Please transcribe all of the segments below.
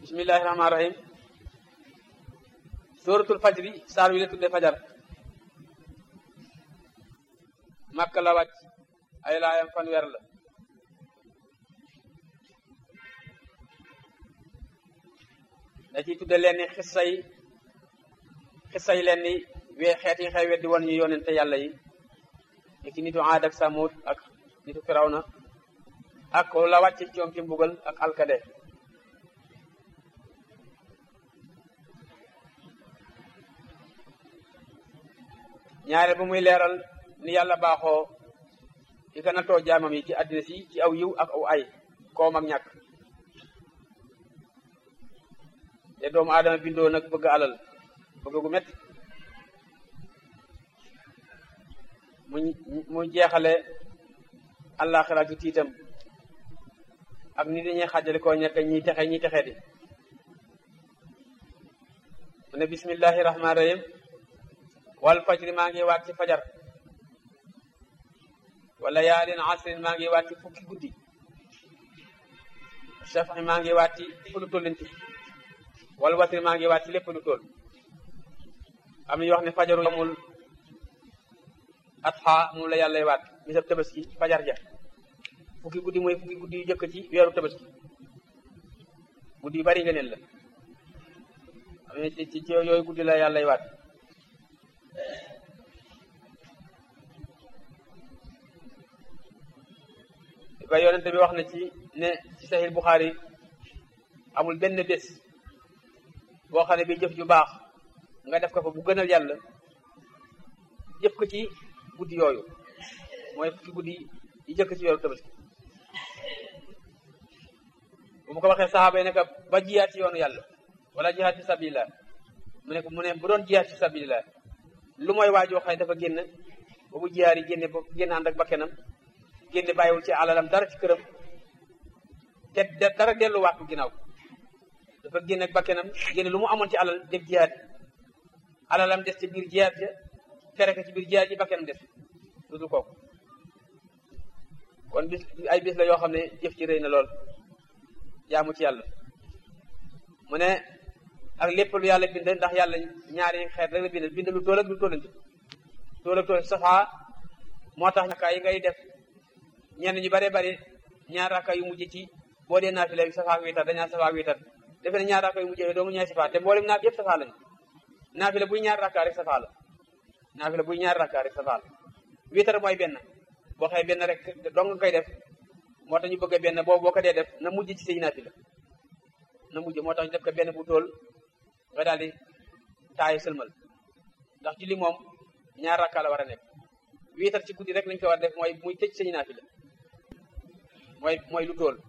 bismillahi rahmaani rahim suratul fajri saar wi la tuddee fajar makka la wàcc ay laayam fanweer la da ciy tudde leen ni xissa yi xissa yi leen ni wee xeet yi xew weddi woon ñu yonente yàlla yi ni ki nitu aad ak samud ak nitu firawna ak la wàcce ci ñoom ci mbugal ak alkade ñaare ba muy leeral ni yàlla baaxoo di ko nattoo jaamam yi ci àddina si ci aw yiw ak aw ay koom ak ñàkk te doomu aadama bindoo nag bëgg alal bëgg gu metti mu mu jeexale àllaaxira ci tiitam ak ni dañuy xàjjale koo ñekk ñiy texe ñiy texe di mu ne bismillahi rahmaani rahim wal fajri maa ngi waat ci fajar wala yaalin asrin maa ngi waat ci fukki guddi shafaxi maa ngi waat ci lépp lu tollanti wal watri maa ngi waat ci lépp lu toll am na ñu wax ne fajaru amul atxa moom la yàllay waat bisab tabaski fajar ja fukki guddi mooy fukki guddi yu jëkk ci weeru tabaski guddi yu bari ngëneel la am na ci ci yooyu guddi la yàllay waat ba yonente bi wax na ci ne ci sahih Bukhari amul benn bés boo xam ne bi jëf ju baax nga def ko fa bu gënal yàlla jëf ko ci guddi yooyu mooy fukki guddi yi jëkk ci weeru tabaski bu mu ko waxee saxaaba yi ne ko ba jiyaat ci yoonu yàlla wala jihaat fi sabilillah mu ne ko mu ne bu doon jihaat fi sabilillah lu mooy waajoo xam ne dafa génn ba bu jiyaar yi génne ba génn ànd ak bakkenam génne bàyyiwul ci alalam dara ci këram te dara delluwaat bu ginnaaw dafa génne ak bakkenam génne lu mu amoon ci alal def jiyaat alalam des ci biir jiyaat ja fere ko ci biir jiyaat ji bakkenam des lu dul kooku kon bis ay bis la yoo xam ne jëf ci rëy na lool jaamu ci yàlla mu ne ak lépp lu yàlla bind ndax yàlla ñaari xeet rek la bind bind lu tool ak lu tollanti tool ak tool safaa moo tax ñàkkaa yi ngay def ñenn ñu bare bari ñaar rakka yu mujj ci boo dee naafila bi safaa ak wiitar dañaa safaa ak wiitar defe ne ñaar rakka yu mujj doomu ñaari safaa te mboolem naaf yëpp safaa lañu naafila buy ñaar rakka rek safaa la naafila buy ñaar rakka rek safaa la wiitar mooy benn boo xëy benn rek dong nga koy def moo tax ñu bëgg benn boobu boo ko dee def na mujj ci say naafila na mujj moo tax ñu def ko benn bu tool nga daal di taayu sëlmal ndax julli moom ñaar rakka la war a nekk wiitar ci guddi rek lañ ko war a def mooy muy tëj say naafila mooy mooy lu tool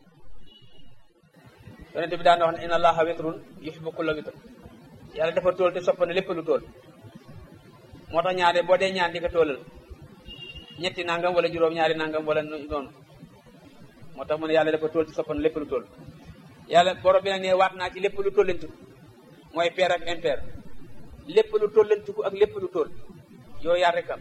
yonente bi daan wax ne inna allaha witrun yuhibbu kulla witr yàlla dafa tool te sopp na lépp lu tool moo tax ñaare boo dee ñaan di ko toolal ñetti nangam wala juróom ñaari nangam wala noonu moo tax mu ne yàlla dafa tool te sopp na lépp lu tool yàlla borom bi nag ne waat naa ci lépp lu tollantu mooy pair ak impair lépp lu tollantiku ak lépp lu tool yooyu yaar rek am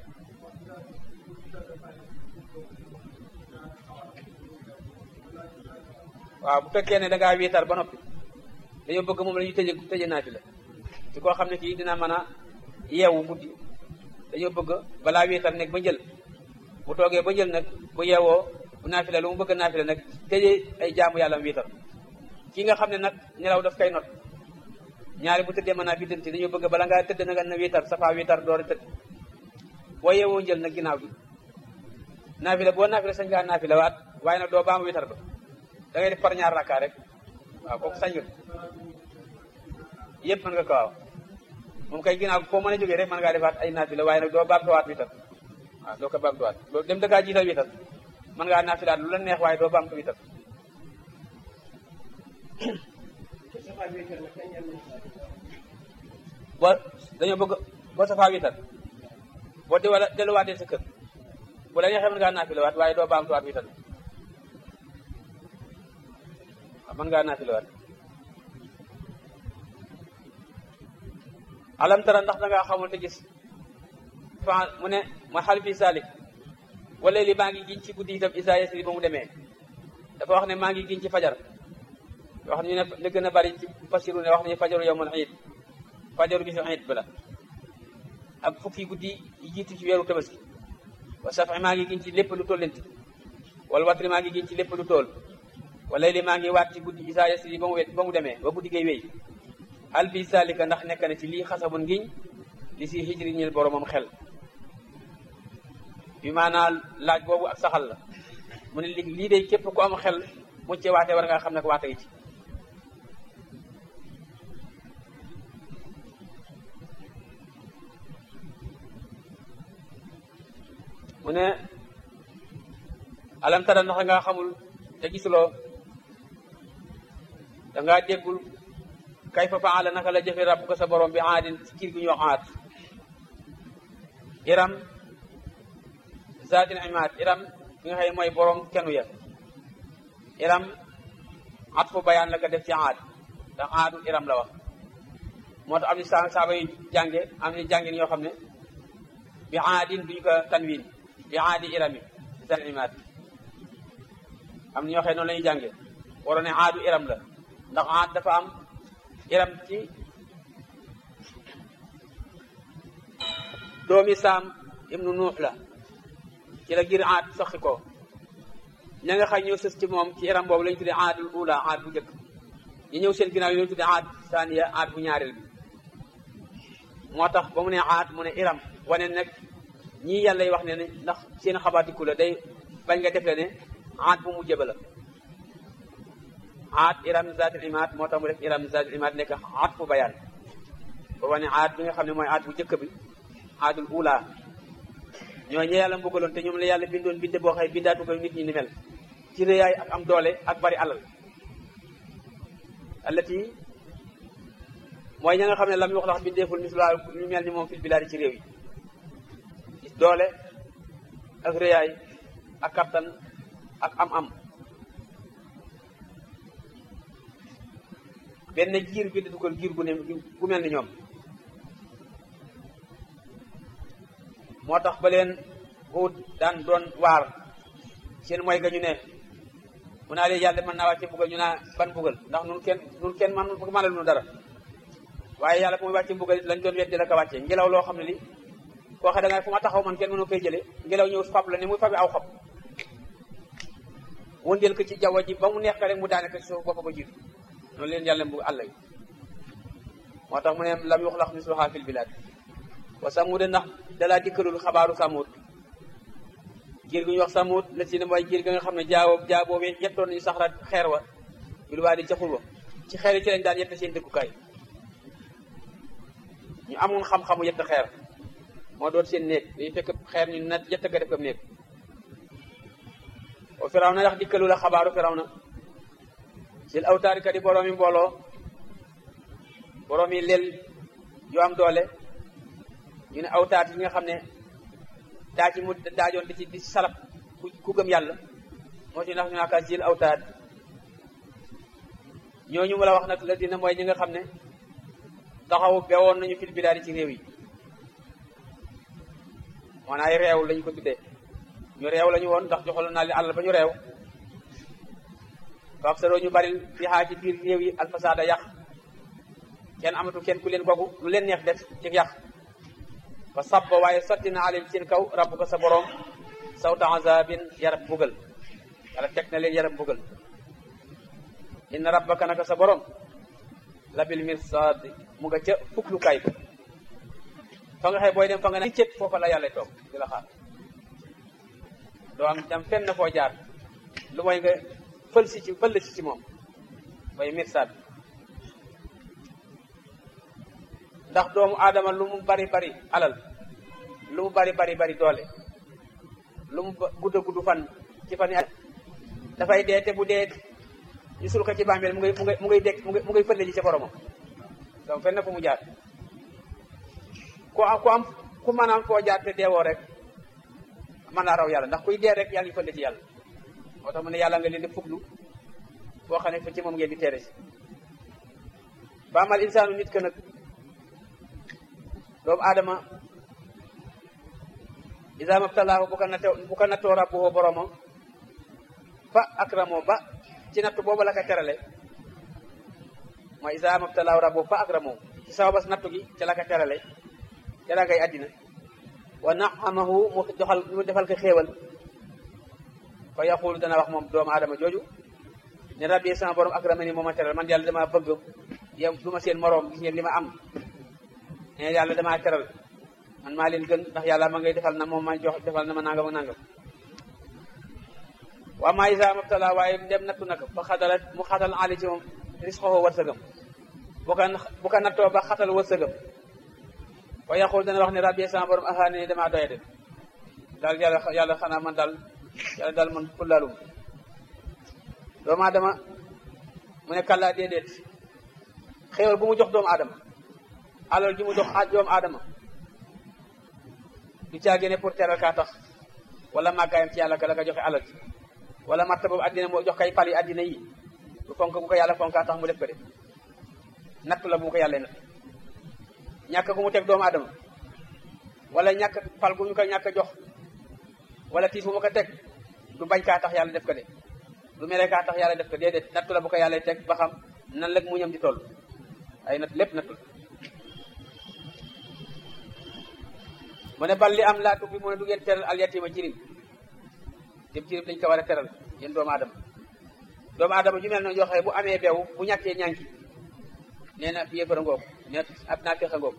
waaw bu fekkee ne da ngaa wiitar ba noppi dañoo bëgg moom la ñuy tëje tëje naa fi la ci koo xam ne kii dina mën a yeewu guddi dañoo bëgg balaa wiitar nekk ba jël bu toogee ba jël nag bu yeewoo bu naafila lu mu bëgg naafila nag tëje ay jaamu yàlla wiitar ki nga xam ne nag nelaw daf koy not ñaari bu tëddee mën naa biddanti dañoo bëgg bala ngaa tëdd na na wiitar safa wiitar door a tëdd boo yeewoo jël nag ginnaaw bi naafila boo naafila sañ ngaa naafila waat waaye nag doo baam wiitar ba da ngay def par ñaar rakka rek waaw kooku sañ nga yëpp mën nga ko waaw moom kay ginnaaw foo mën a jógee rek mën ngaa defaat ay naafila waaye nag doo baamtuwaat witar waaw doo ko baamtuwaat loolu dem da ngaa jiital witar mën ngaa naafilaat lu la neex waaye doo baamtu witar boo dañoo bëgg boo safaa witar boo di wala delluwaatee sa kër bu la neexee mën ngaa naafilawaat waaye doo baamtuwaat witar mën ngaa naafilawaat alam tara ndax da ngaa xamul te gis fa mu ne ma xal fi salik wala li maa ngi giñ ci guddi itam isa yasri ba mu demee dafa wax ne maa ngi giñ ci fajar wax nañu ne li gën a bari ci fasiru ne wax nañu fajaru yawmul iid fajaru bisu iid bala ak fukki guddi yi jiitu ci weeru tabaski wa safi maa ngi giñ ci lépp lu tollanti wala watri maa ngi giñ ci lépp lu tool wala li maa ngi waat ci guddi isaa yasri ba mu wet ba mu demee ba guddi gay wéy hal fi salika ndax nekk na ci lii xasabun ngiñ li si hijri ñil boromam xel bi maanaa laaj boobu ak saxal la mu ne li lii de képp ku am xel mu ci waatee war nga xam ne ko waate gi ci mu ne alam tara ndax nga xamul te gisuloo dangaa déggul kay fa faala naka la jëfe rabbuka sa borom bi aadin ci kiir gu ñu wax aat iram zaatil imaad iram bi nga xëy mooy borom kenu ya iram at fu bayaan la ko def ci aad ndax aadu iram la wax moo tax am ni sa saaba yu jànge am ni jàngin yoo xam ne bi aadin duñu ko tanwin bi aadi irami zaatil imaad am na ñoo xëy noonu la ñuy jànge waroon ne aadu iram la ndax aad dafa am iram ci doomi saam ibnu nuux la ci la gir aad soxi ko ña nga xay ñëw sës ci moom ci iram boobu la ñu tuddee aadul ula aad bu njëkk ñu ñëw seen ginnaaw yi lañu tuddee aad saaniya aad bu ñaareel bi moo tax ba mu ne aad mu ne iram wane nag ñii yàlla yi wax ne ne ndax seen xabaatiku la day bañ nga def le ne aad bu mu jëba la aad iram zaatil imaad moo tax mu def iram zaatil imaad nekk aad fu bayaan ba wane aad bi nga xam ne mooy aad bu njëkk bi aadul ula ñoo ñe yàlla mbugaloon te ñoom la yàlla bindoon binde boo xëy bindaatu ko nit ñi ni mel ci rëyaay ak am doole ak bari alal allati mooy ña nga xam ne lam wax lax bindeeful misla ñu mel ni moom fil bilaadi ci réew yi doole ak rëyaay ak kattan ak am-am benn giir bi dugal giir gu ne gu mel ni ñoom moo tax ba leen Huud daan doon waar seen mooy ga ñu ne mu naa leen yàlla mën naa wàcce mbugal ñu naa ban mbugal ndax nun kenn nun kenn man mënal nu dara waaye yàlla bu muy wàcce mbugal lañ doon weddi la ko wàcce ngelaw loo xam ne li koo xam da nga fu ma taxaw man kenn mënu koy jële ngelaw ñëw fab la ne muy fabi aw xob wëndeel ko ci jaww ji ba mu neex ka rek mu daane ko ci suuf bopp ba jiitu noonu leen yàlla mbugal àll yi moo tax mu ne lam yuxlaq misluha fil bilad wa samud ndax dalaa dikkalul xabaaru samud giir gu ñu wax samud la si ne mooy giir ga nga xam ne jaawoo jaaboo bi yettoon nañu saxra xeer wa bil waa di jaxul wa ci xeer yi ci lañ daan yett seen dëkkukaay ñu amoon xam-xamu yett xeer moo doon seen néeg dañu fekk xeer ñu nat yett ga def ko néeg o firaw na ndax dikkalu la xabaaru firaw na sil awtaari kat yi boroomi mbooloo boroomi lel yu am doole ñu ne awtaat yi nga xam ne daa ci mu daajoon di ci di salab ku gëm yàlla moo ci ndax ñu naaka sil awtaat ñooñu mu la wax nag la dina mooy ñi nga xam ne taxaw bewoon nañu fil bilaadi ci réew yi maanaam ay réew lañu ko tuddee ñu réew lañu woon ndax joxaloon naa leen àll ba ñu réew faaf saroo ñu bari fi xaa ci biir réew yi alfasaada yàq kenn amatu kenn ku leen gogu lu leen neex def ci yàq fa sabba waaye sotti na alim seen kaw rabbu ko sa borom sawta azabin yarab bugal wala teg na leen yarab bugal inna rabbaka naka sa borom labil mirsad mu nga ca fuklukaay ba fa nga xëy booy dem fa nga ne cët foofa la yàlla toog di la xaar doo am jam fenn foo jaar lu mooy nga fël si ci fël si ci moom mooy mirsad ndax doomu aadama lu mu bari bari alal lu mu bari bari bari doole lu mu gudd gudd fan ci fan yi dafay dee te bu dee ñu sul ko ci bàmmeel mu ngay mu ngay mu ngay dekk mu ngay fële ji ca boromam donc fenn fu mu jaar ku am ku am ku mën a am foo jaar te deewoo rek mën naa raw yàlla ndax kuy dee rek yaa ngi fële ci yàlla moo tax mu ne yàlla nga leen di fuglu boo xam ne fa ci moom ngeen di teere si ba amal insaanu nit ka nag doomu aadama isa mabtalaahu bu ko nattoo bu ko nattoo rabbuhu boromam fa akramoo ba ci natt boobu la ko terale mooy isa mabtalaahu rabbu fa akramahu ci sababas nattu gi ca la ka terale ca la ngay addina wa naamahu mu joxal mu defal ko xéewal fa yaqulu dana wax moom doomu aadama jooju ne rabbi sama borom akramani moo ma teral man yàlla dama bëgg yow du ma seen moroom gis ngeen li ma am ne yàlla damaa teral man maa leen gën ndax yàlla ma ngay defal na moom ma jox defal na ma nangam ak nangam waa maa isa mabtala waaye dem nattu nag ba xatalat mu xatal ali ci moom risqoho wërsëgam bu ko bu ko nattoo ba xatal wërsëgam wa yaqul dana wax ne rabbi sama borom ahaane ne damaa doye de daal yàlla yàlla xanaa man daal yàlla daal man fullaalum doomu aadama mu ne kàllaa déedéet xéewal bu mu jox doomu aadama alal ji mu jox doomu aadama du caagee ne pour teral kaa tax wala màggaayam ci yàlla ka la ko joxe alal ji wala marta boobu addina moo jox kay pal yi addina yi du fonk bu ko yàlla fonkaa tax mu def ko de natt la bu mu ko yàlla natt ñàkk gu mu teg doomu aadama wala ñàkk pal gu ñu ko ñàkk jox wala tiis bu ma ko teg du bañ kaa tax yàlla def ko de du mere kaa tax yàlla def ko déedéet nattu la bu ko yàlla teg ba xam nan la mu ñam di toll ay natt lépp nattu mu ne bal li am laa tubbi mu ne du ngeen teral al yatima jirim dem jirim dañ ko war a teral yéen doomu aadama doomu aadama ju mel noonu yoo xam bu amee beew bu ñàkkee ñànki nee na fi yëfara ngoog nee ab naa fexa ngoog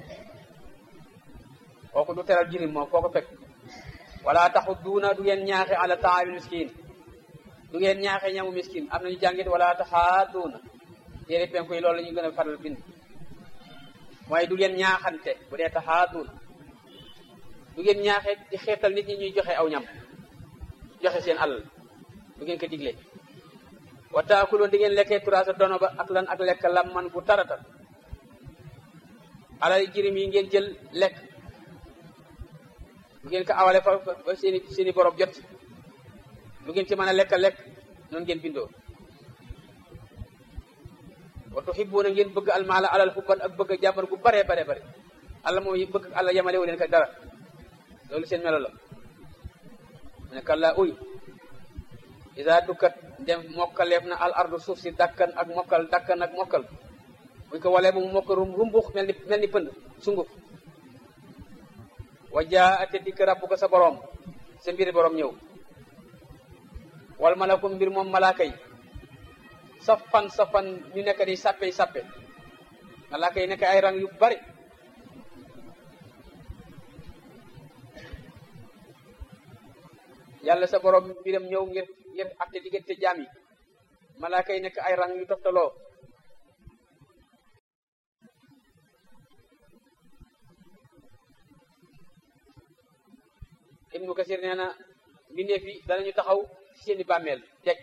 kooku du teral jirim moom foo ko fekk wala taxu duuna du ngeen ñaaxe ala taamil miskin du ngeen ñaaxe ñamu miskin am nañu jàngit wala taxaa duuna téere penku yi loolu la ñu gën a faral bind mooy du ngeen ñaaxante bu dee taxaa duuna du ngeen ñaaxe di xeetal nit ñi ñuy joxe aw ñam joxe seen alal du ngeen ko digle wa taakuloon di ngeen lekkee turaasa dono ba ak lan ak lekk lam man bu taratal alal jirim yi ngeen jël lekk du ngeen ko awale fa ba seeni seeni borom jot du ngeen ci mën a lekk lekk noonu ngeen bindoo wa tuhibbuuna ngeen bëgg almaala alal xubban ak bëgg jàmbar gu bare bare bare alla moom bëgg alla yamale wu leen ko dara loolu seen melo la mu ne kalla uy isa dukkat dem mokkaleef na al ardu suuf si dakkan ak mokkal dakkan ak mokkal buñ ko walee ba mu mokk rumbux mel ni mel ni pënd sunguf wa jaa ate dikk rabbu ko sa boroom sa mbiri boroom ñëw wal malakum mbir moom malaaka yi safan safan ñu nekk di sàppe sàppe malaaka yi nekk ay rang yu bari yàlla sa borom mbiram ñëw ngir ngir atte diggante jaam yi malaaka yi nekk ay rang yu toftaloo ibnu kasir nee na mbindeef yi danañu taxaw ci seeni bàmmeel teg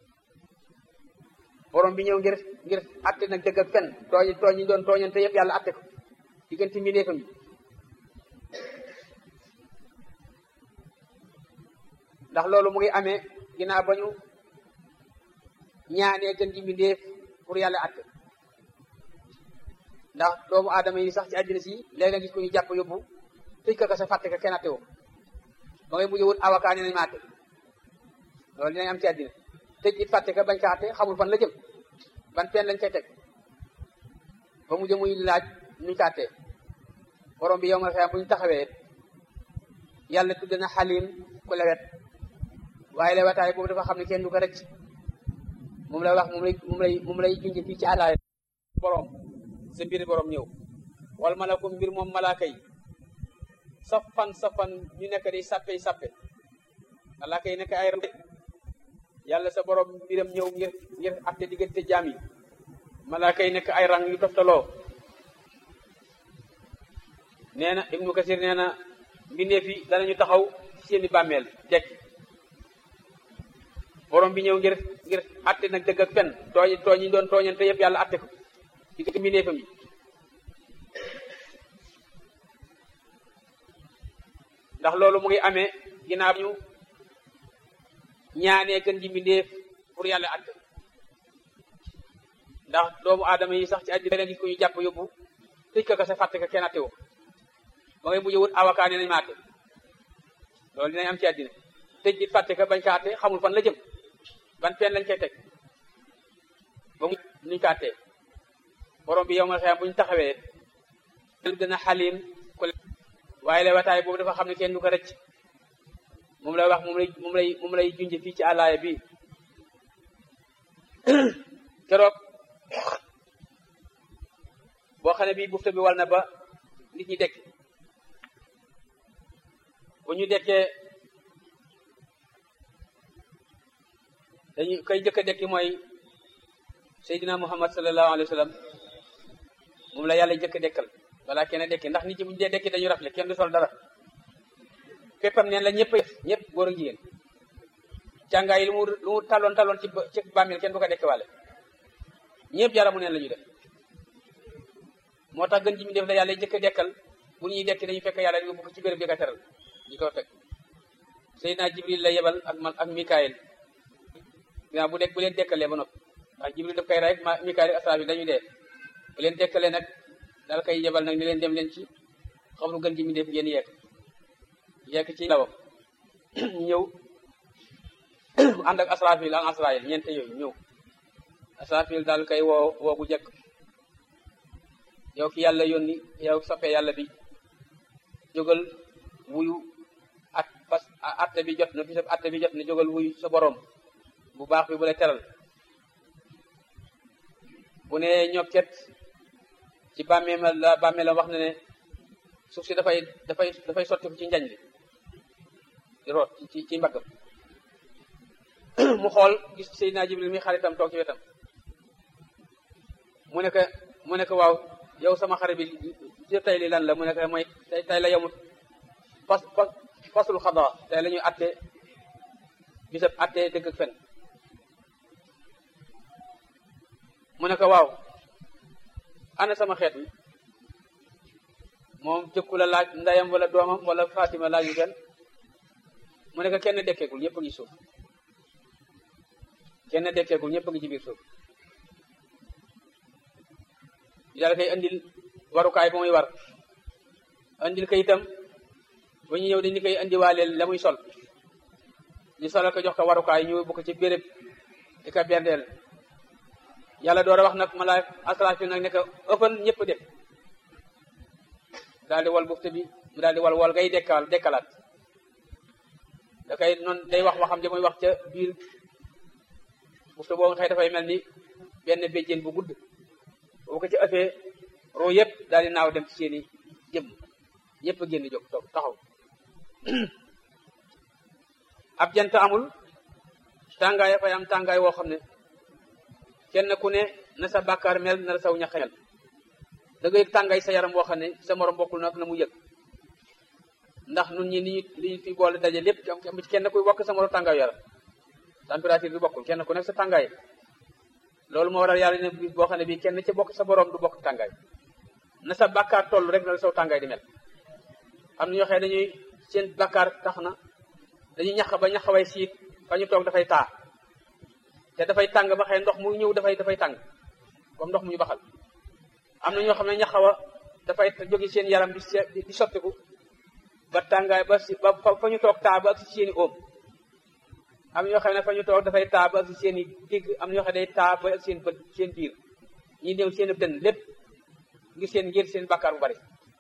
borom bi ñëw ngir ngir atte nag dëgg ak fen tooñ tooñ yi doon tooñante yëpp yàlla atte ko diggante mbindeefam yi ndax loolu mu ngi amee ginnaaw ba ñu ñaanee gën ji mbindeef pour yàlla atte ndax doomu aadama yi sax ci àddina si léegi nga gis ko ñu jàpp yóbbu tëj ko ka sa fàtte ka kenn atte woo ba ngay mujj wut avocat ne nañ ma atte loolu dinañ am ci àddina tëj it fàtte ka bañ ka atte xamul fan la jëm ban pen lañ koy teg ba mujj muy laaj nuñ ko attee borom bi yow nga xam bu ñu taxawee yàlla tudd na xalim ku lewet waaye lewetaay boobu dafa xam ne kenn du ko rëcc moom lay wax moom lay moom lay moom lay junj fii ci àllaay borom sa mbiri borom ñëw wal malakum mbir moom malaaka yi safan safan ñu nekk di sappe sappe malaaka yi nekk ay yàlla sa borom mbiram ñëw ngir ngir atte diggante jaam yi malaaka yi nekk ay rang yu toftaloo nee na ibnu kasir nee na mbindeef yi danañu taxaw ci seeni bàmmeel teg borom bi ñëw ngir ngir atte nag dëgg ak fen tooñ tooñ yi doon tooñante yëpp yàlla atte ko diggante mbindeefam yi ndax loolu mu ngi amee ginnaaw ñu ñaanee gën ji mbindeef pour yàlla atte ndax doomu aadama yi sax ci àddina leen gis ko ñu jàpp yóbbu tëj ko ka sa fàtte ka kenn atte woo ba ngay mujj wut avocat ne nañ ma atte loolu dinañ am ci àddina tëj it fàtte ka bañ ka atte xamul fan la jëm ban pen lañ koy teg ba mu nuñ ko attee borom bi yow nga xam bu ñu taxawee dana xalim ku waaye la wataay boobu dafa xam ne kenn du ko rëcc moom lay wax moom lay moom lay moom lay junj fii ci àllaaya bi keroog boo xam ne bii bufta bi wal na ba nit ñi dekk bu ñu dekkee dañu koy jëkk a dekki mooy Seydina Muhammad sallallahu alayhi wa sallam moom la yàlla jëkk a dekkal balaa kenn dekki ndax nit ñi bu ñu dee dekki dañu rafle kenn du sol dara féppam neen la ñëpp ñëpp góor ak jigéen càngaay yi lu mu lu mu taloon taloon ci ci bàmmeel kenn du ko dekki wàlle ñëpp yaramu neen la ñuy def moo tax gën ji mi def la yàlla jëkk a dekkal bu ñuy dekki dañu fekk yàlla yóbbu ko ci béréb bi ka teral ñu ko fekk Seydina Jibril la yebal ak man ak Mikaayil ginnaaw bu dekk bu leen dekkalee ba noppi ndax Jibril daf koy rey ma Mikaayil ak Asraafil dañuy dee bu leen dekkalee nag dal koy yebal nag ni leen dem leen ci xam lu gën ji mi def ngeen yekk yekk ci lawam ñëw ànd ak Asraafil ak Asraayil ñeente yooyu ñëw Asraafil daal koy woo woo bu jekk yow ki yàlla yónni yow soppee yàlla bi jógal wuyu at pas atte bi jot na bisab atte bi jot na jógal wuyu sa borom bu baax bi bu la teral bu ne ñokket ci bàmmeema la bàmmeelam wax na ne suuf si dafay dafay dafay sotti ci njañ li di root ci ci mbaggam mu xool gis Seydina Jibril mi xaritam toog ci wetam mu ne ko mu ne ko waaw yow sama xarit bi tey li lan la mu ne ko mooy tey tey la yomut fas fasul xadaa tey la ñuy atte bisab atte dëgg ak fen mu ne ko waaw ana sama xeet wi moom jëkku la laaj ndeyam wala doomam wala Fatima laaju kenn mu ne ko kenn dekkeegul ñëpp a ngi suuf kenn dekkeegul ñëpp a ngi ci biir suuf yàlla koy andil warukaay ba muy war andil ko itam ba ñu ñëw dañu koy andiwaaleel la muy sol ñu solal ko jox ko warukaay ñu bu ko ci béréb di ko bendeel yàlla door a wax nag malaay asrafil nag ne ko ëppan ñëpp def daal di wal bufte bi mu daal di wal wal ngay dekkal dekkalaat da koy noonu day wax waxam ja muy wax ca biir bufte boobu nga xëy dafay mel ni benn béjjén bu gudd boo ko ci ëppee roo yëpp daal di naaw dem ci seeni jëm ñëpp a génn jóg toog taxaw ab jant amul tàngaay fay am tàngaay woo xam ne kenn ku ne na sa bàkkaar mel na la saw ñax mel da nga yëg tàngaay sa yaram woo xam ne sa morom bokkul nag na mu yëg ndax nun ñi ni li ñu fi boole daje lépp am ci kenn kuy bokk sa morom tàngaay yaram température bi bokkul kenn ku nekk sa tàngaay loolu moo waral yàlla ne bis boo xam ne bii kenn ci bokk sa borom du bokk tàngaay na sa bàkkaar toll rek na la saw tàngaay di mel am na ñoo xam ne dañuy seen bàkkaar tax na dañuy ñax ba ñax way siit fa ñu toog dafay taa te dafay tàng ba xëy ndox mu ñëw dafay dafay tàng comme ndox mu ñu baxal am na ñoo xam ne ñaxawa dafay jóge seen yaram di di sottiku ba tàngaay ba si ba fa ñu toog taa ba ak si seeni oom am na ñoo xam ne fa ñu toog dafay taa ba ak si seen i digg am na ñoo xam ne day taa ba ak seen bët seen biir ñi néew seen dënn lépp ngir seen ngir seen bàkkaar bu bari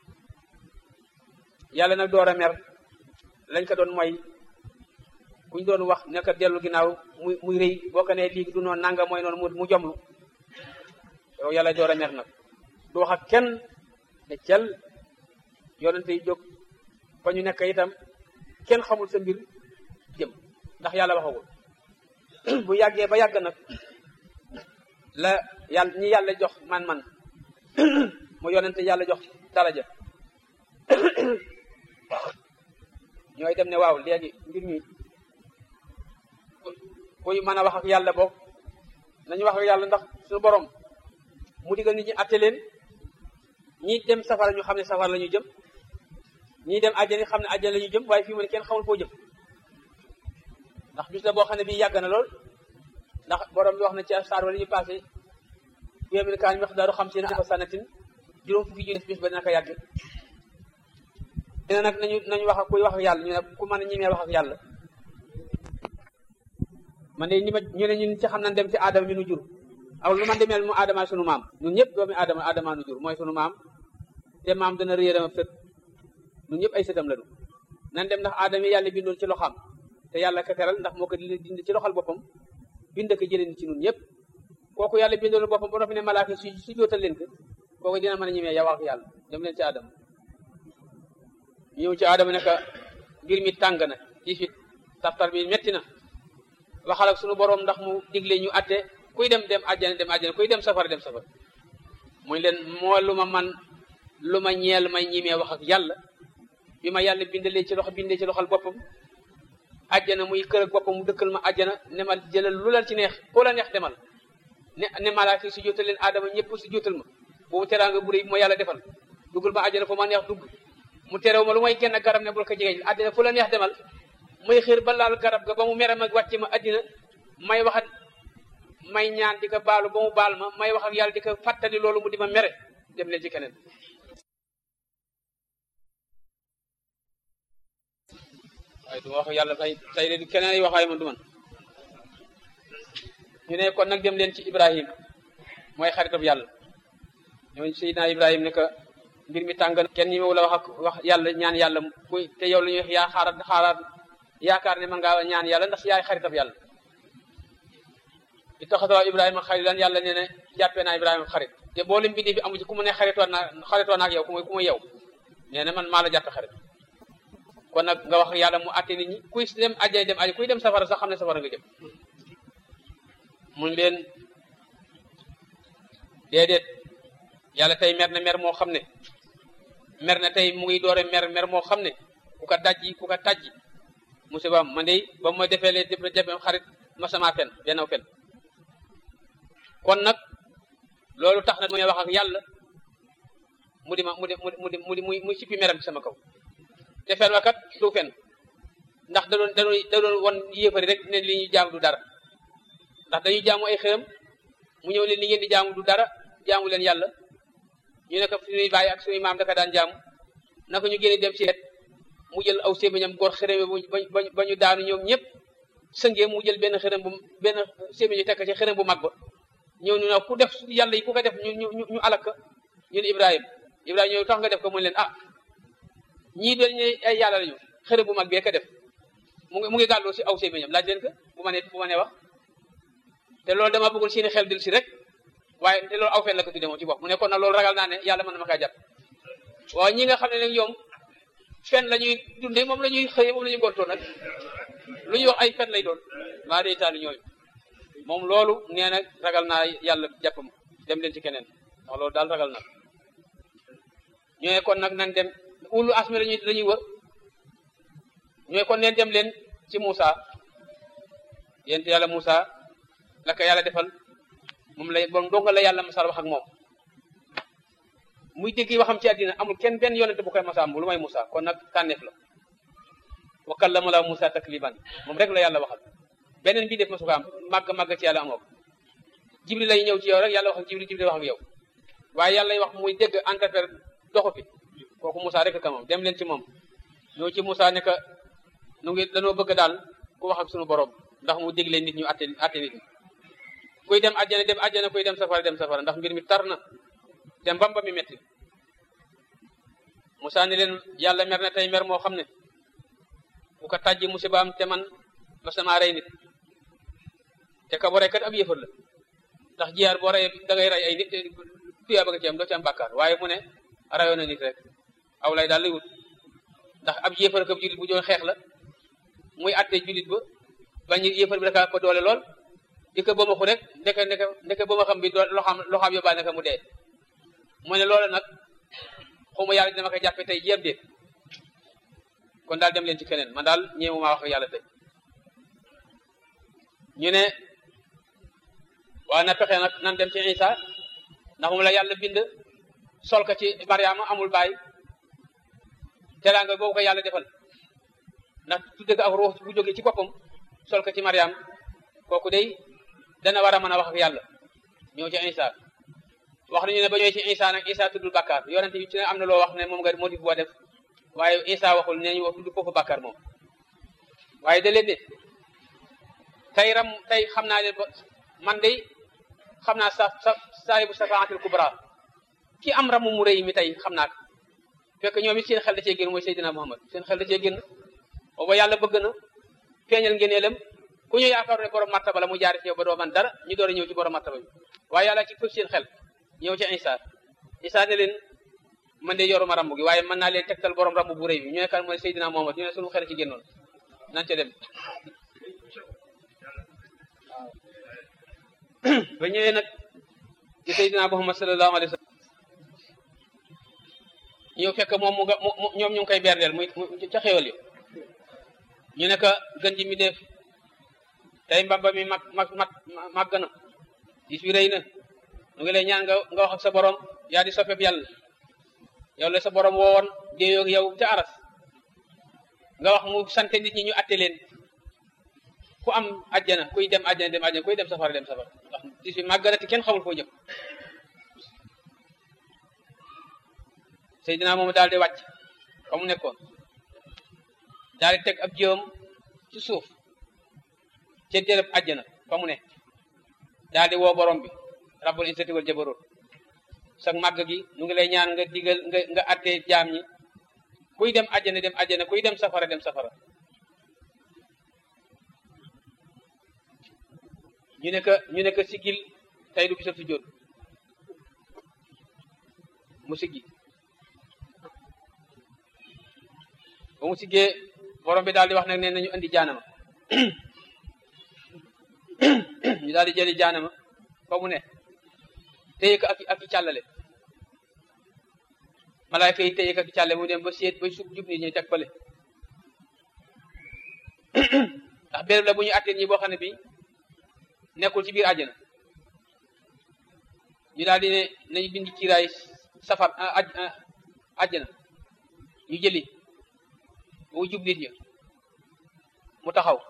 yàlla nag door a mer lañ ko doon mooy kuñ doon wax ne ko dellu ginnaaw muy muy rëy boo ko nee lii du noonu nanga mooy noonu mu jomlu yow yàlla door a mer nag du wax ak kenn ne cel yonente yi jóg fa ñu nekk itam kenn xamul sa mbir jëm ndax yàlla waxagul bu yàggee ba yàgg nag la yàlla ñi yàlla jox man-man mu yonente yàlla jox daraja ñooy dem ne waaw léegi mbir mi kuy mën a wax ak yàlla boog nañu wax ak yàlla ndax suñu borom mu digal nit ñi atte leen ñi dem safara ñu xam ne safara la ñu jëm ñii dem àjjana xam ne àjjana la ñu jëm waaye fii mu ne kenn xamul foo jëm ndax bis la boo xam ne bii yàgg na lool ndax borom bi wax na ci saar wala ñu passé yoomin kaan miqdaaru xamsiina alfa sanatin juróom fukki junni bis ba dina ko yàgg dina nag nañu nañu wax ak kuy wax ak yàlla ñu ne ku mën a ñemee wax ak yàlla man de ñi ma ñu ne ñun ci xam nañ dem ci aadama mi nu jur aw lu man demeel mu aadama sunu maam ñun ñëpp doomi aadama aadama nu jur mooy sunu maam te maam dana réeram ab sët ñun ñëpp ay sëtam lañu nan dem ndax aadama yi yàlla bindoon ci loxam te yàlla ka teral ndax moo ko dindi ci loxal boppam bind ko jëleen ci ñun ñëpp kooku yàlla bindoon boppam ba noppi ne malaaka su su jootal leen ko kooku dina mën a ñemee yow ak yàlla dem leen ci aadama ñëw ci aadama ne ka mbir mi tàng na ci fit taftar bi metti na waxal ak sunu borom ndax mu digle ñu atte kuy dem dem àjjana dem àjjana kuy dem safara dem safara muy leen moo lu ma man lu ma ñeel may ñimee wax ak yàlla bi ma yàlla bindalee ci loxo bindee ci loxol boppam àjjana muy kër ak boppam mu dëkkal ma àjjana ne ma jëlal lu la ci neex ku la neex demal ne ne malaaka si jotal leen aadama ñëpp si jotal ma boobu teraanga bu rëy bi ma yàlla defal duggal ma àjjana fu ma neex dugg mu terew ma lu may genn garab ne bul ko jege àddina fu la neex demal may xiir ba laal garab ga ba mu mere ma wàcce ma àddina may waxat may ñaan di ko baalu ba mu baal ma may wax ak yàlla di ko fàttali loolu mu di ma mere dem leen ci keneen waaye du wax yàlla tay tay de keneen ay wax waaye man du man ñu ne kon nag dem leen ci ibrahim mooy xaritab yàlla ñooñu seydina ibrahim ne que mbir mi tàng kenn ñi ma la wax ak wax yàlla ñaan yàlla kuy te yow la ñuy wax yaa xaaraat xaaraat yaakaar ne man ngaa ñaan yàlla ndax yaay xaritab yàlla i taxatawaa ibrahima xaritan yàlla nee ne jàppee naa ibrahima xarit te boo lim bindi fi amu ci ku mu ne xaritoo naa xaritoo naa ak yow ku muy ku muy yow nee na man maa la jàppe xarit kon nag nga wax yàlla mu àtte nit ñi kuy dem ajjay dem aj kuy dem safara sax xam ne safara nga jëm mun leen déedéet yàlla tey mer na mer moo xam ne mer na tey mu ngi doore mer mer moo xam ne ku ko dajji ku ko tajji musiba man de ba ma defee lee def jafe xarit ma sama fen benn fen kon nag loolu tax na mu wax ak yàlla mu di ma mu di mu di mu di muy muy sippi meram ci sama kaw te fen wa kat du fen ndax da doon da doon da doon won yéefari rek ne li ñuy jaamu du dara ndax dañuy jaamu ay xëram mu ñëw leen li ngeen di jaamu du dara jaamu leen yàlla ñu ne ko suñuy bàyyi ak suñuy maam daka daan jaamu naka ñu génne dem ci et mu jël aw sémiñam góor xërëme ba ba ñu daanu ñoom ñëpp sëngee mu jël benn xërëm bu benn sémiñu tekk ci xërëm bu mag ba ñëw ñu ne ku def yàlla yi ku ko def ñu ñu ñu alak ñun Ibrahima Ibrahima ñëw tax nga def ko mu leen ah ñii doon ñu ay yàlla lañu xërëm bu mag bee ko def mu ngi mu ngi gàlloo si aw sémiñam laaj leen ko bu ma nee bu ma nee wax te loolu dama bëggul seeni xel dil si rek waaye te loolu aw fen la ko tudde moom ci bopp mu ne kon nag loolu ragal naa ne yàlla mën na ma kaa jàpp waaw ñi nga xam ne nag ñoom fen la ñuy dundee moom la ñuy xëyee moom la ñuy gontoo nag lu ñuy wax ay fen lay doon maa day taali ñooyu moom loolu nee na ragal naa yàlla jàpp ma dem leen ci keneen ndax loolu daal ragal na ñooy kon nag nan dem ulu asmi lañuy la ñuy wër ñooy kon neen dem leen ci Moussa yéen yàlla Moussa la ko yàlla defal moom lay bon donga la yàlla masal wax ak moom muy dégg waxam ci àddina amul kenn benn yonente bu koy masa am lu may Moussa kon nag tànneef la wa kallama la Moussa takliban moom rek la yàlla waxal beneen bii def ma su ko am màgg màgg ci yàlla amoo jibril lay ñëw ci yow rek yàlla wax ak jibril jibril wax ak yow waaye yàlla wax muy dégg entrepère doxu fi kooku Moussa rek ka moom dem leen ci moom ñëw ci Moussa ne que nu ngi dañoo bëgg daal ku wax ak sunu borom ndax mu dégle nit ñu atte atte nit ñi kuy dem àjjana dem àjjana kuy dem safara dem safara ndax mbir mi tar na te mbamba mi metti Moussa ne leen yàlla mer na tey mer moo xam ne bu ko tàjji musibaam te man ma sama rey nit te ka bo rey kat ab yëfar la ndax jiyaar boo rey da ngay rey ay nit tuyaa bëgg ci am doo ci am bàkkaar waaye mu ne rayoon na nit rek aw lay daal lay wut ndax ab yëfar ak ab julit bu doon xeex la muy atte julit ba bañ yëfar bi daka ko doole lool di ko bëmaxu rek ndeke ndeke ndeke bëmaxam bi loxaam loxaam yóbbaale naka mu dee mu ne loolu nag xawma yàlla dina ma koy jàppe tey jéem déet kon daal dem leen ci keneen man daal ñeemu maa wax ak yàlla tey ñu ne waa na pexe nag nan dem ci Isa ndax moom la yàlla bind sol ko ci Mariama amul baay teraanga boobu ko yàlla defal ndax tudde ko ak ruux bu jógee ci boppam sol ko ci Mariam kooku day dana war a mën a wax ak yàlla ñëw ci Isa wax nañu ne ba ñëwee ci Isa nag Isa tuddul bàkkaar yonente bi ci ne am na loo wax ne moom nga motif boo def waaye Isa waxul nee ñu wax tudd foofu bàkkaar moom waaye da leen ne tey ram tey xam naa leen ba man de xam naa sa sa saahibu safaatil kubra ki am ramu mu rëy mi tey xam naa ko fekk ñoom it seen xel da cee génn mooy Seydina Muhammad seen xel da cee génn booba yàlla bëgg na feeñal ngeneelam ku ñu yaakaar ne borom martaba la mu jaari ci yow ba doo man dara ñu door a ñëw ci borom martaba bi waaye yàlla ci fëf seen xel ñëw ci Isa Isa ne leen man de yoruma rambu gi waaye mën naa leen tegtal borom rambu bu rëy bi ñu ne kan mooy Seydina Muhammad ñu ne sunu xel ci génnoon nan ca dem ba ñëwee nag ci Seydina Muhammad sallallahu alayhi wa sallam ñëw fekk moom mu nga ñoom ñu ngi koy berdeel muy ca xéwal yi ñu ne ka gën ji mi def tey mbamba mi mag mag mag màgg na gis bi rëy na mu ngi lay ñaan nga nga wax ak sa borom yaa di soppeeb yàlla yow la sa borom woowoon déeyoo yow ca aras nga wax mu sant nit ñi ñu atte leen ku am ajjana kuy dem ajjana dem ajjana kuy dem safara dem safara ndax gis bi màgg na te kenn xamul foo jëm Seydina moom daal di wàcc fa mu nekkoon daal di teg ab jiwam ci suuf ca dérëb àjjana fa mu ne daal di woo borom bi rabbul izzati wal jabarut sax màgg gi nu ngi lay ñaan nga digal nga nga attee jaam ñi kuy dem àjjana dem àjjana kuy dem safara dem safara ñu ne que ñu ne que sigil tey du bisab si jóot mu siggi ba mu siggee borom bi daal di wax nag ne nañu indi jaanama ñu daal di jëli jaanama fa mu ne téye ko ak ak i càllale malaayka yi téye ko ak i càllale mu dem ba seet ba sub jub nit ñi teg fale ndax béréb la bu ñu attee ñi boo xam ne bi nekkul ci biir àjjana ñu daal di ne nañu bindi kiiraay safar àjjana ñu jëli mu jub nit ñi mu taxaw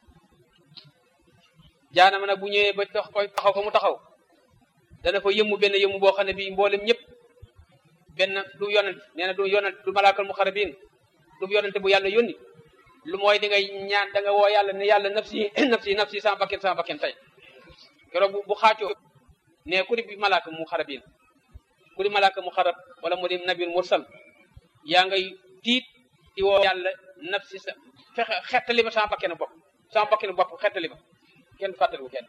jaanama nag bu ñëwee ba tax koy taxaw fa mu taxaw dana fa yëmmu benn yëmmu boo xam ne bii mboolem ñëpp benn du yonent nee na du yonent du malaakal mu xarabin du yonente bu yàlla yónni lu mooy di ngay ñaan da nga woo yàlla ne yàlla nafsi nafsi nafsi sama bakken sama bakken tey keroog bu bu xaacoo ne ku di bi malaaka mu xarabin ku di malaaka mu xarab wala mu di nabil mursal yaa ngay tiit di woo yàlla nafsi sa fexe xettali ma sama bakkenu bopp sama bakkenu bopp xettali ma kenn fàttaliku kenn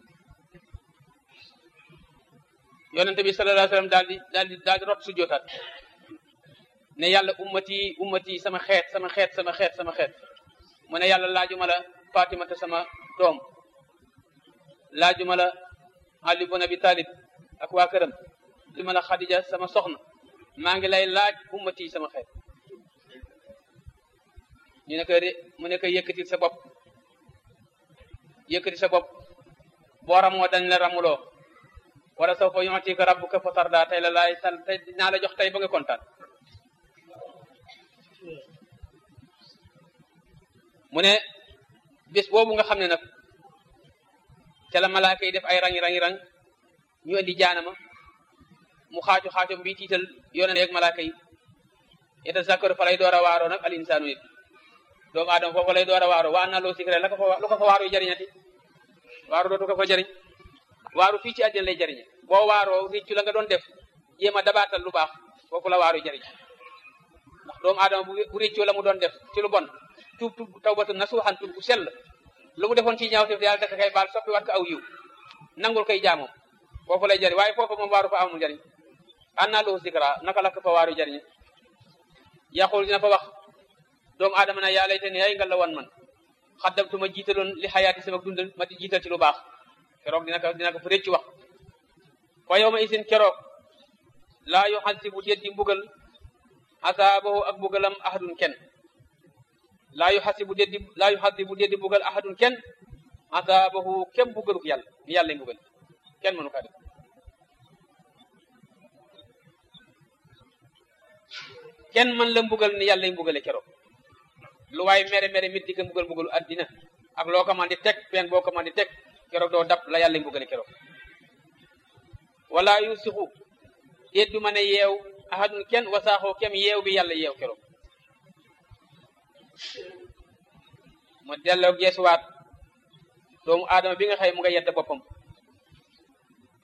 yonente bi sallallahu alayhi wasallam daal di daal di daal di rot su jootaat ne yàlla ummati ummati sama xeet sama xeet sama xeet sama xeet mu ne yàlla laajuma la fatimata sama doom laajuma la ali bun abi talib ak waa këram laajuma la xadija sama soxna maa ngi lay laaj ummati sama xeet ñu ne ko mu ne ko yëkkatil sa bopp yëkkati sa bopp boo ramoo dañ la ramuloo wala soo fa yu'tika rabbuka fa tarda tey la laay san tey dinaa la jox tey ba nga kontaan mu ne bés boobu nga xam ne nag ca la malaaka yi def ay rangi rangi rang ñu indi jaanama mu xaacu xaacu bi tiital yonent ak malaaka yi yeta zakkaru fa lay door a waaroo nag al insaanu nit doomu aadama foofu lay door a waaroo waa na loo sikre la ko fa lu ko fa waaru yu jariñati waaru dootu ko fa jariñ waaru fii ci àddina lay jariñe boo waaroo réccu la nga doon def jéem a dabaatal lu baax foofu la waaru jariñ ndax doomu aadama bu réccoo la mu doon def ci lu bon tuub tuub tawbatu nasuuxan tuub bu sell lu mu defoon ci ñaaw te yàlla daka kay baal soppi wat ko aw yiw nangul koy jaamoom foofu lay jariñ waaye foofu moom waaru fa amul jariñ an naa lahu zikra naka la ko fa waaru jariñe yaqul dina fa wax doomu aadama na yaa layte ne yaay nga la wan man xaddamtu ma jiitaloon li xayaati sama dundal ma di jiital ci lu baax keroog dina ko dina ko fa réccu wax fa yow ma isin keroog laa yu xasi bu déet di mbugal asaabahu ak mbugalam ahadun kenn laa yu xasi bu déet di laa yu xasi bu déet di mbugal ahadun kenn asaabahu kenn mbugaluk yàlla ni yàlla mbugal kenn mënu kaa def kenn mën la mbugal ni yàlla mbugale keroog lu waay mere mere mit di ko mbugal mbugalu addina ak loo ko man di teg pen boo ko man di teg keroog doo dab la yàlla mbugale keroog wala yusixu déet du mën a yeew ahadun kenn wasaaxoo kem yeew bi yàlla yeew keroog mu delloo geesuwaat doomu aadama bi nga xëy mu nga yedd boppam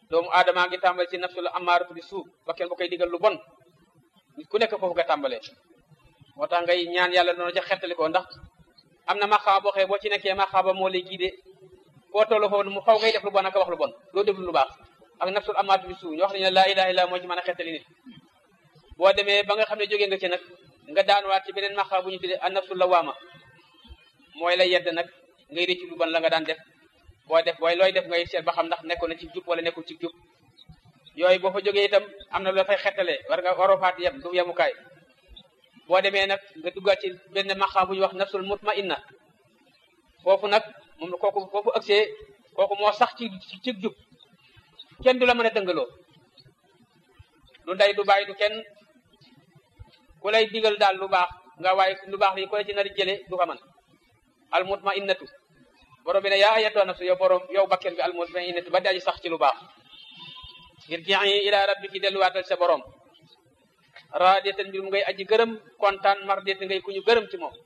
doomu aadamaa ngi tàmbale ci nafsul amaaratu bi suu bakken bu koy digal lu bon nit ku nekk foofu nga tàmbalee moo tax ngay ñaan yàlla noonu ca xettali ko ndax am na maxaaba boo xee boo ci nekkee maxaaba moo lay giide boo tollu foofu mu faw ngay def lu bon ak wax lu bon doo def lu baax ak nafsul amaaratu bi suu ñu wax nañu ne laa ilaha illa moo ci mën a xettali nit boo demee ba nga xam ne jógee nga ci nag nga daanuwaat ci beneen maxaaba bu ñu tuddee an nafsul lawaama mooy lay yedd nag ngay réccu lu bon la nga daan def boo def booy looy def ngay seet ba xam ndax nekkoon na ci jub wala nekkul ci jub yooyu boo fa jógee itam am na lu fay xettalee war nga waroo faat yem du yemukaay boo demee nag nga duggaat ci benn maqaam bu ñuy wax nafsul mutmainna foofu nag moom kooku foofu ëgsee kooku moo sax ci ci jub kenn du la mën a dëngaloo du ndey du bàyyi du kenn ku lay digal daal lu baax nga waaye lu baax li ku la ci nar jële du ko mën al mutmainnatu borom bi ne yaa ayyatuha nafsu yow borom yow bakken bi al mutmainnatu ba daji sax ci lu baax irji'i ila rabbiki delluwaatal sa borom raadiyatan mbir mu ngay aji gërëm kontaan mardiyatan ngay ku ñu gërëm ci moom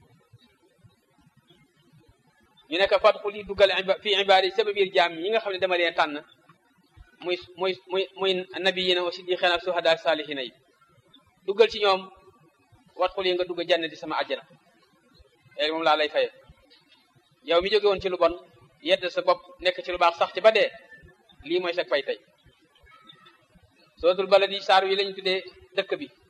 ñu nekk fadxul yi duggal fi ibaadi sama biir jaam yi nga xam ne dama leen tànn muy muy muy muy nabiyina wa siddiqina ak suhada salihina yi duggal ci ñoom wadxul yi nga dugg jannati sama àjjana léegi moom laa lay faye yow mi jóge woon ci lu bon yedd sa bopp nekk ci lu baax sax ci ba dee lii mooy sa fay tey suratul baladi saar yi lañu tuddee dëkk bi